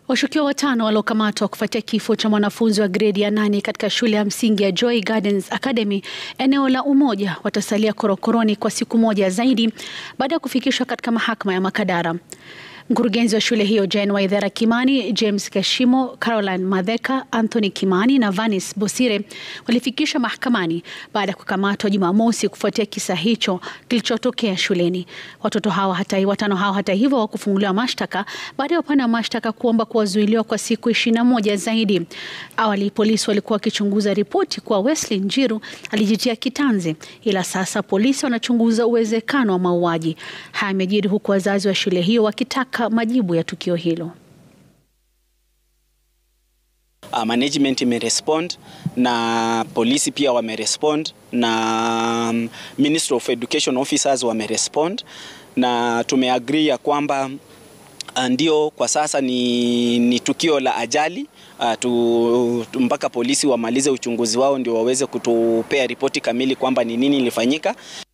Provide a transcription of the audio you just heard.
Washukiwa watano waliokamatwa kufuatia kifo cha mwanafunzi wa gredi ya nane katika shule ya msingi ya Joy Gardens Academy eneo la Umoja watasalia korokoroni kwa siku moja zaidi baada ya kufikishwa katika mahakama ya Makadara. Mkurugenzi wa shule hiyo Jane Waithera Kimani, James Keshimo, Caroline Madheka, Anthony Kimani na Vanis Bosire walifikishwa mahakamani baada ya kukamatwa Jumamosi kufuatia kisa hicho kilichotokea shuleni. Watoto hawa hata, watano hao hata hivyo hawakufunguliwa mashtaka baada ya upande wa mashtaka kuomba kuwazuiliwa kwa siku ishirini na moja zaidi. Awali polisi walikuwa wakichunguza ripoti kuwa Wesley Njiru alijitia kitanzi, ila sasa polisi wanachunguza uwezekano wa mauaji. Haya yamejiri huku wazazi wa shule hiyo wakitaka majibu ya tukio hilo. Uh, management imerespond na polisi pia wamerespond na um, Ministry of Education officers wamerespond na tumeagree ya kwamba ndio kwa sasa ni, ni tukio la ajali uh, tu, tu, mpaka polisi wamalize uchunguzi wao ndio waweze kutupea ripoti kamili kwamba ni nini ilifanyika.